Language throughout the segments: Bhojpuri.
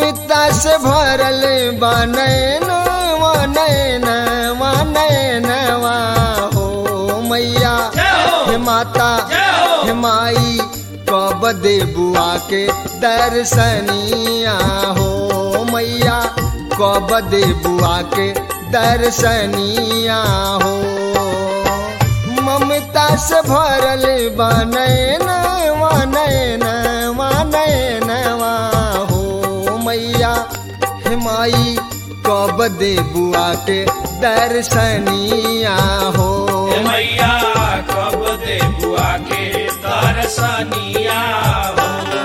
ममता से भरल बनैन नैन नैनवा हो मैया हे माता हे माई कब दे बुआ के दर्शनिया हो मैया कब दे बुआ के दर्शनिया हो ममता से भरल बनैन नैन नैनवा हो मैया हे माई कब दे बुआ के दर्शनिया हो मैया कब दे बुआ के दर्शनिया हो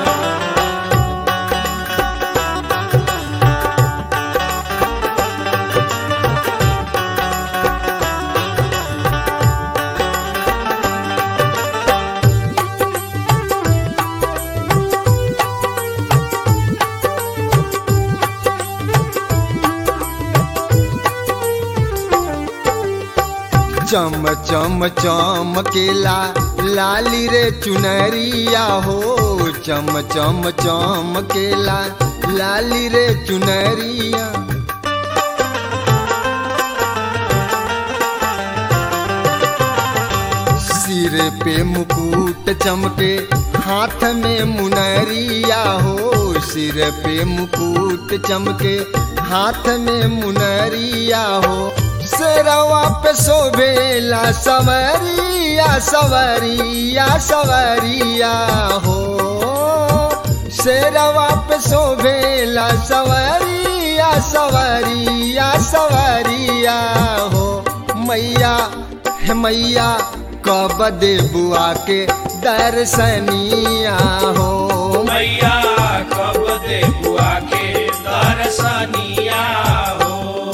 चम चम चमकेला लाली रे चुनरिया हो चम चम चमकेला लाली रे चुनरिया सिर पे मुकुट चमके हाथ में मुनरिया हो सिर पे मुकुट चमके हाथ में मुनरिया हो शेरवा पे शोभेला सवरिया सवरिया सवरिया हो शेरवा पे शोभेला सवरिया सवरिया सवरिया हो मैया हे मैया कब दे बुआ के दर्शनिया हो मैया कब दे बुआ के दर्शनिया हो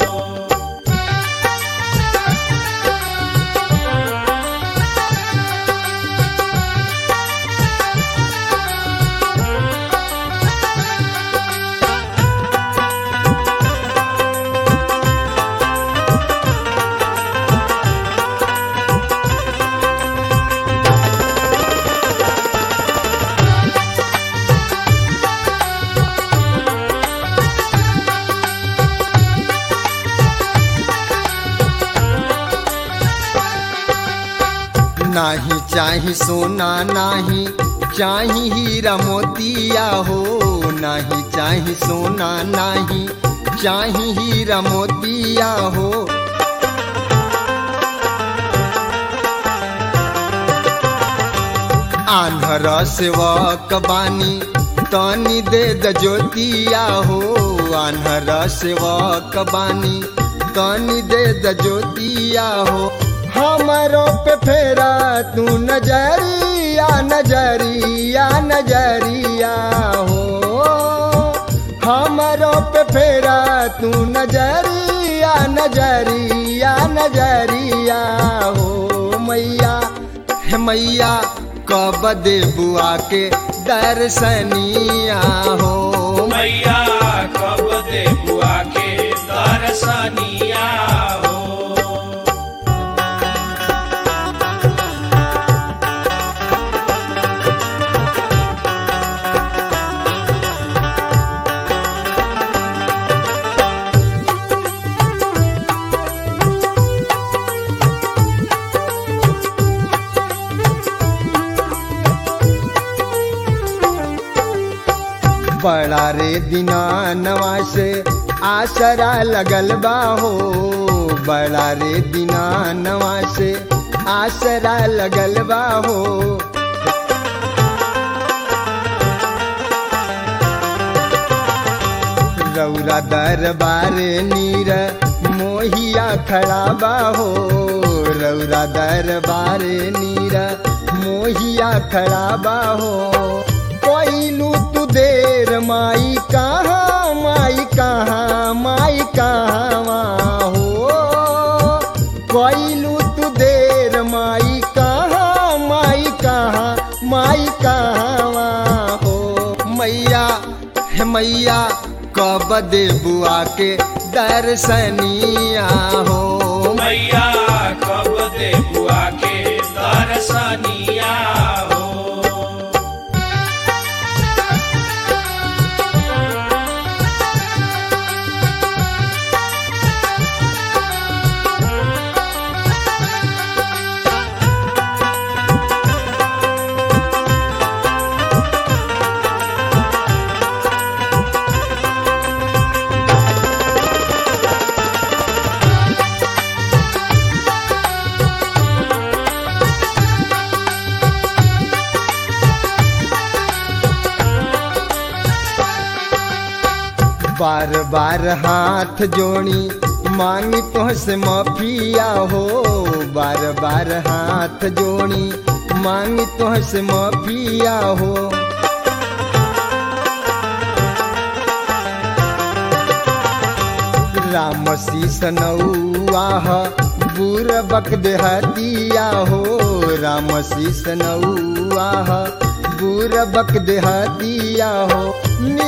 नाही चाही सोना नाही चाही हीरा मोतिया हो नाही चाही सोना नाही चाही हीरा मोतिया हो आंध्र सेवक बानी तनी दे द ज्योतिया हो आंध्र सेवक बानी तनी दे द ज्योतिया हो हमारो पे फेरा तू नजरिया नजरिया नजरिया हो हमारो पे फेरा तू नजरिया नजरिया नजरिया हो मैया हे मैया कब दे बुआ के दर्शनिया हो मैया कब दे बुआ के दर्शनिया हो बड़ा रे दीनानवा से आसरा लगल बा हो बड़ा रे दीनानवा से आसरा लगल बा हो रौरा दरबार नीर मोहिया खड़ा बा हो रौरा दरबार नीर मोहिया खड़ा बा हो कोइलू तू देर माई कहाँ माई कहाँ माई कहाँ हो कोइलू तू देर माई कहाँ माई कहाँ माई कहाँ हो मैया हे मैया कब दे बुआ के दर्शनिया हो मैया कब दे बुआ के दर्शनिया हो बार बार हाथ जोड़ी मांगी तुहसे माफिया हो बार बार हाथ जोड़ी मांगी तुहसे माफिया हो राम शीस नौआह बुर बक देहतिया हो राम शीस नौआह बुर बक देहतिया हो